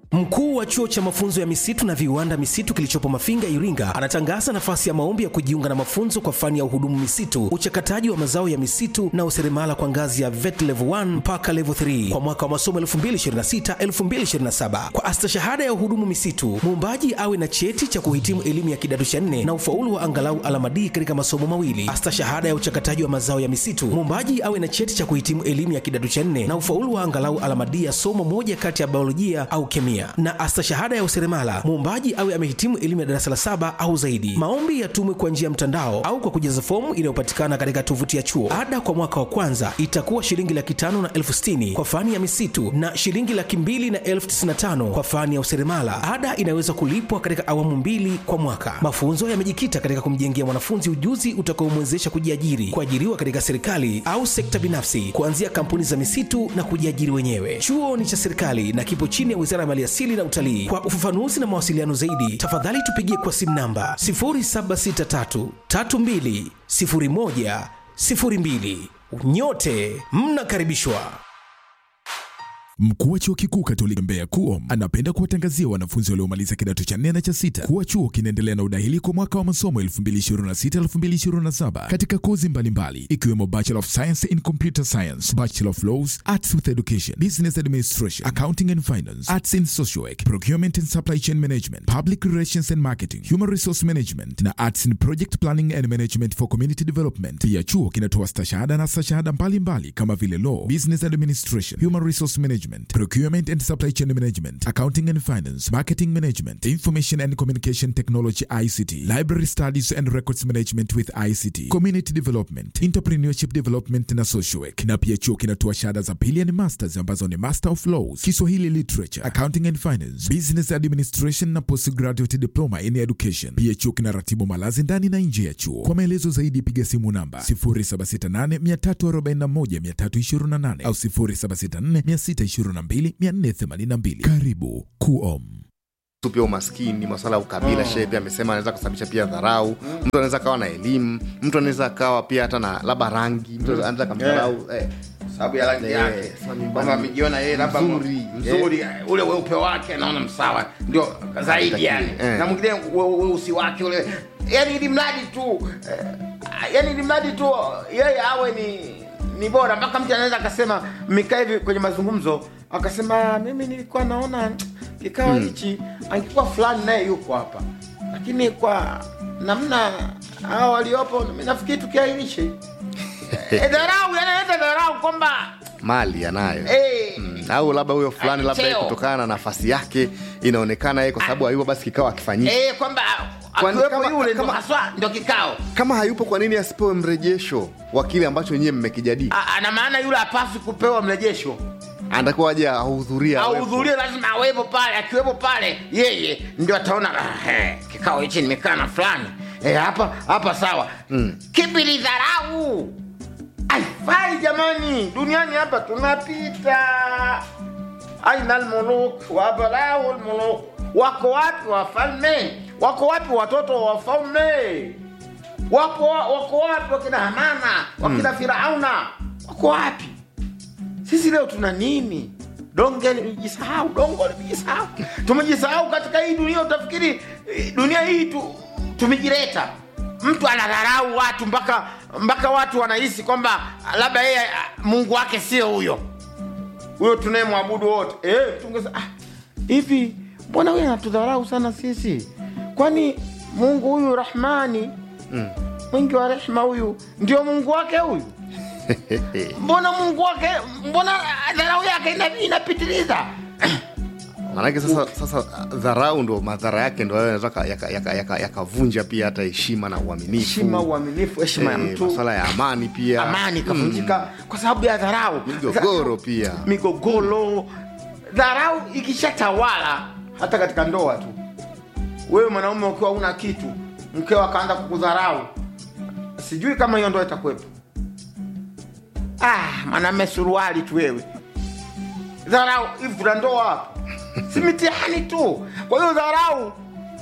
Mkuu wa chuo cha mafunzo ya misitu na viwanda misitu kilichopo Mafinga, Iringa, anatangaza nafasi ya maombi ya kujiunga na mafunzo kwa fani ya uhudumu misitu, uchakataji wa mazao ya misitu na useremala kwa ngazi ya VET level 1 mpaka level 3 kwa mwaka wa masomo 2026-2027. Kwa astashahada ya uhudumu misitu, muombaji awe na cheti cha kuhitimu elimu ya kidato cha nne na ufaulu wa angalau alama D katika masomo mawili. Astashahada ya uchakataji wa mazao ya misitu, muombaji awe na cheti cha kuhitimu elimu ya kidato cha nne na ufaulu wa angalau alama D ya somo moja kati ya biolojia au kemia. Na astashahada ya useremala, muombaji awe amehitimu elimu ya darasa la saba au zaidi. Maombi yatumwe kwa njia ya mtandao au kwa kujaza fomu inayopatikana katika tovuti ya chuo. Ada kwa mwaka wa kwanza itakuwa shilingi laki tano na elfu sitini kwa fani ya misitu na shilingi laki mbili na elfu tisini na tano kwa fani ya useremala. Ada inaweza kulipwa katika awamu mbili kwa mwaka. Mafunzo yamejikita katika kumjengea mwanafunzi ujuzi utakaomwezesha kujiajiri, kuajiriwa katika serikali au sekta binafsi, kuanzia kampuni za misitu na kujiajiri wenyewe. Chuo ni cha serikali na kipo chini ya Wizara ya Maliasili na Utalii. Kwa ufafanuzi na mawasiliano zaidi, tafadhali tupigie kwa simu namba 0763320102. Nyote mnakaribishwa. Mkuu wa chuo kikuu Katoliki Mbeya KUOM anapenda kuwatangazia wanafunzi waliomaliza kidato cha nne na cha sita kuwa chuo kinaendelea na udahili kwa mwaka wa masomo 2026-2027 katika kozi mbalimbali ikiwemo Bachelor of Science in Computer Science, Bachelor of Laws, Arts with Education, Business Administration, Accounting and Finance, Arts in Social Work, Procurement and Supply Chain Management, Public Relations and Marketing, Human Resource Management na Arts in Project Planning and Management for Community Development. Pia chuo kinatoa stashahada na stashahada mbalimbali kama vile Law, Business Administration, Human Resource Management, Procurement and Supply Chain Management, Accounting and Finance, Marketing Management, Information and Communication Technology ICT, Library Studies and Records Management with ICT, Community Development, Entrepreneurship Development na Social Work. Na pia chuo kinatoa shahada za pili yani masters ambazo ni Master of Laws, Kiswahili Literature, Accounting and Finance, Business Administration na Postgraduate Diploma in Education. Pia chuo kinaratibu malazi ndani na nje ya chuo. Kwa maelezo zaidi piga simu namba 0768341328 au 0764622482. Karibu KUOM. tu pia umaskini maswala ya ukabila shehe pia amesema anaweza kusababisha pia dharau mtu anaweza akawa na elimu mtu anaweza akawa pia hata na labda rangi mtu anaweza kamdharau eh, sababu ya rangi Eh, yake sasa mimi kwamba bwana, amejiona yeye labda mzuri, mzuri ule weupe wake anaona msawa ndio zaidi yani Eh. na mwingine we- weusi wake ule yani ili mradi tu eh, yani ili mradi tu yeye awe ni ni bora mpaka mtu anaweza akasema mmekaa hivi kwenye mazungumzo akasema mimi nilikuwa naona kikao hichi angekuwa fulani naye yuko hapa lakini kwa namna hao waliopo mi nafikiri tukiairishe Eh, dharau yanaleta dharau kwamba mali anayo eh, Mm, au labda huyo fulani labda yeye Cheo. kutokana na nafasi yake inaonekana yeye kwa sababu hayupo basi kikao akifanyika eh, kwamba Kwani akiwepo kama- yule ndo kama- haswa ndo kikao kama hayupo kwa nini asipewe mrejesho wa kile ambacho nyie mmekijadili A- ana maana yule apaswi kupewa mrejesho anatakiwa aje ahudhuria awepo. ahudhurie lazima awepo pale akiwepo pale yeye ndio ataona "Ah, eh, kikao hichi nimekaa na fulani Eh, hapa hapa sawa mm. kipi ni dharau aifai jamani duniani hapa tunapita aina lmuluk wabalau lmuluk wako wapi wafalme wako wapi watoto wa wafalme wako, wako wapi wakina hamana wakina firauna wako wapi sisi leo tuna nini donge limejisahau dongo limejisahau tumejisahau katika hii dunia utafikiri eh, dunia hii tu, tumejileta mtu anadharau watu mpaka mpaka watu wanahisi kwamba labda yeye ah, mungu wake sio huyo huyo tunayemwabudu wote eh, tungesa ah, hivi mbona huyu anatudharau sana sisi kwani mungu huyu rahmani mm. mwingi wa rehma huyu ndio mungu wake huyu mbona mungu wake mbona dharau yake ina- inapitiliza maanake sasa sasa dharau ndo madhara yake ndo hayo yanaweza yakavunja yaka, yaka, yakavunja pia hata heshima na uaminifu heshima uaminifu heshima ya Eh, mtu maswala ya amani pia amani ikavunjika kwa sababu ya dharau migogoro pia migogoro dharau ikishatawala hata katika ndoa tu wewe mwanaume ukiwa una kitu mkeo akaanza kukudharau sijui kama hiyo ndoa itakuwepo ah mwanaume suruali tu wewe dharau hivi kuna ndoa hapo si mitihani tu kwa hiyo dharau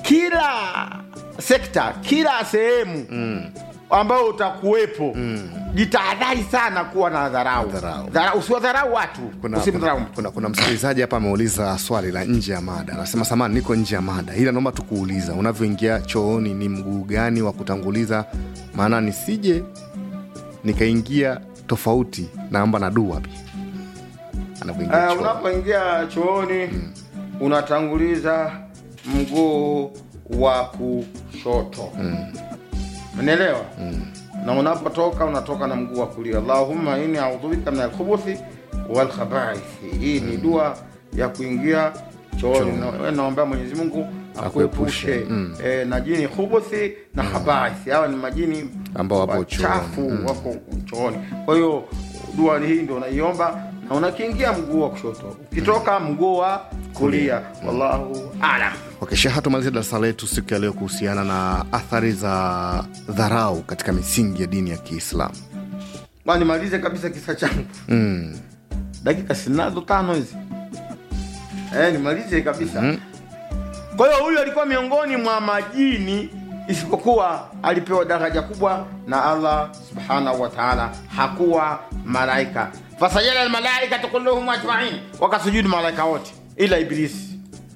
kila sekta kila sehemu mm. ambayo utakuwepo mm. jitahadhari sana kuwa na dharau Dharau. Dharau- usiwadharau watu kuna, usimdharau kuna, mtu kuna, kuna msikilizaji hapa ameuliza swali la nje ya mada anasema samani niko nje ya mada ila naomba tukuuliza unavyoingia chooni ni mguu gani wa kutanguliza maana nisije nikaingia tofauti naamba na dua pia anavyoingia uh, chooni. unapoingia chooni unatanguliza mguu wa kushoto unaelewa na unapotoka unatoka na mguu wa kulia allahumma inni audhubika min alkhubuthi walkhabaithi hii ni dua ya kuingia chooni Na- wewe naombea mwenyezi mungu akuepushe Akuepushe, e, na jini khubuthi na khabaithi hawa ni majini Ambao wapo wachafu wako chooni kwa hiyo dua hii ndio unaiomba na unakiingia mguu wa kushoto ukitoka mguu wa kulia wallahu alam Okay, Sheha, tumalize darasa letu siku ya leo kuhusiana na athari za dharau katika misingi ya dini ya Kiislamu. Bwana, nimalize kabisa kisa changu Mm. dakika sinazo tano hizi eh, nimalize kabisa kwa hiyo huyu alikuwa miongoni mwa majini isipokuwa alipewa daraja kubwa na allah subhanahu wa taala hakuwa malaika fasajada almalaikatu kulluhum ajmain wakasujudu malaika wote ila ibilisi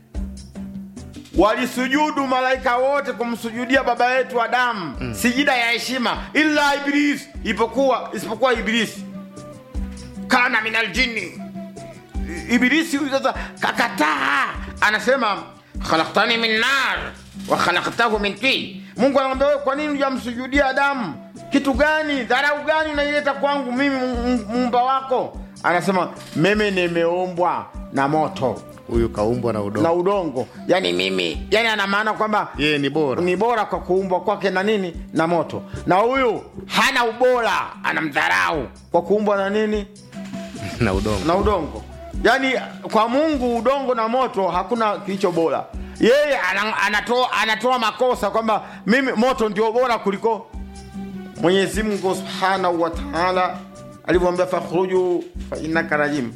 walisujudu malaika wote kumsujudia baba yetu adamu mm. sijida ya heshima illa ibilisi ipokuwa isipokuwa ibilisi kana min aljini ibilisi huyu sasa kakataa anasema khalaktani min nar wa khalaktahu min tin mungu anamwambia wewe kwa nini hujamsujudia adamu kitu gani dharau gani unaileta kwangu mimi mu- mu- muumba wako anasema mimi nimeumbwa na moto Huyu kaumbwa na na udongo, udongo yani mimi yani ana maana kwamba yeye ni bora ni bora kwa kuumbwa kwake na nini na moto na huyu hana ubora anamdharau kwa kuumbwa na nini na udongo. na udongo yaani kwa mungu udongo na moto hakuna kilicho bora yeye ana- anatoa, anatoa makosa kwamba mimi moto ndio bora kuliko mwenyezi mungu subhanahu wa taala alivyomwambia fakhruju fainaka rajim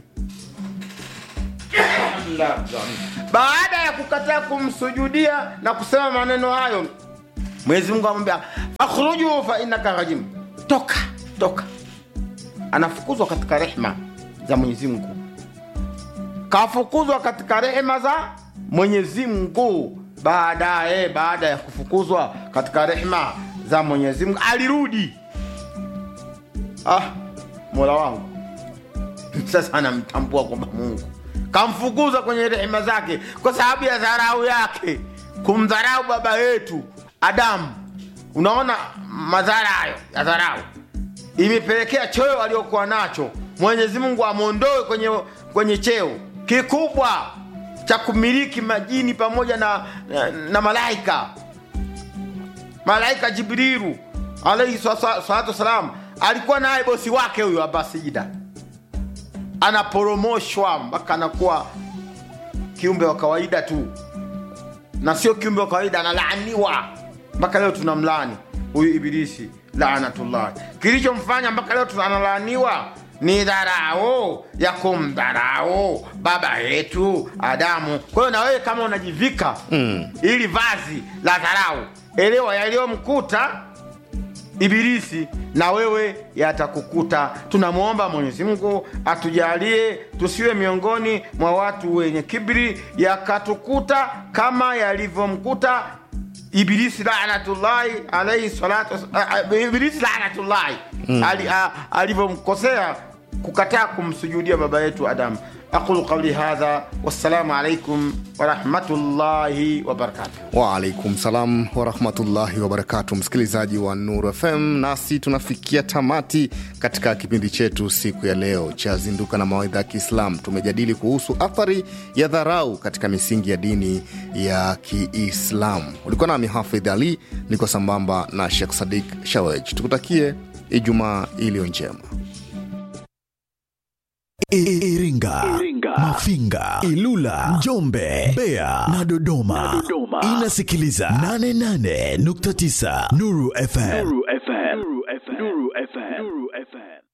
baada ya kukataa kumsujudia na kusema maneno hayo mwenyezi mungu amwambia fakhruju fainaka rajim toka toka anafukuzwa katika rehma za mwenyezi mungu kafukuzwa katika rehema za mwenyezi mungu baadaye baada ya kufukuzwa katika rehema za mwenyezi mungu alirudi ah mola wangu sasa anamtambua kwamba mungu kamfukuza kwenye rehema zake kwa sababu ya dharau yake kumdharau baba yetu adamu unaona madhara hayo ya dharau imepelekea cheo aliyokuwa nacho mwenyezi mungu amwondoe kwenye, kwenye cheo kikubwa cha kumiliki majini pamoja na, na, na malaika malaika jibrilu alaihi sa- sa- salatu wassalam alikuwa naye bosi wake huyo abasijida anaporomoshwa mpaka anakuwa kiumbe wa kawaida tu na sio kiumbe wa kawaida analaaniwa mpaka leo tunamlani huyu ibilisi laanatullah kilichomfanya mpaka leo tunalaaniwa ni dharau ya kumdharau baba yetu adamu kwa hiyo na wewe kama unajivika mm. ili vazi la dharau elewa yaliyomkuta ibilisi na wewe yatakukuta tunamwomba mwenyezi mungu atujalie tusiwe miongoni mwa watu wenye kibri yakatukuta kama yalivyomkuta ibilisi lanatullahi alaihi salatu was- a- a- ibilisi lanatullahi ali- a- alivyomkosea kukataa kumsujudia baba yetu adamu aqulu qauli hadha wassalamu alaikum warahmatullahi wabarakatuh Waalaikum salam warahmatullahi wabarakatu, msikilizaji wa Nuru FM, nasi tunafikia tamati katika kipindi chetu siku ya leo cha Zinduka na Mawaidha ya Kiislam. Tumejadili kuhusu athari ya dharau katika misingi ya dini ya Kiislamu. Ulikuwa nami Hafidh Ali, niko sambamba na Shekh Sadik Shawej. Tukutakie Ijumaa iliyo njema. I- Iringa, Mafinga, Ilula, Njombe, Mbeya na Dodoma. Inasikiliza 88.9 Nuru FM.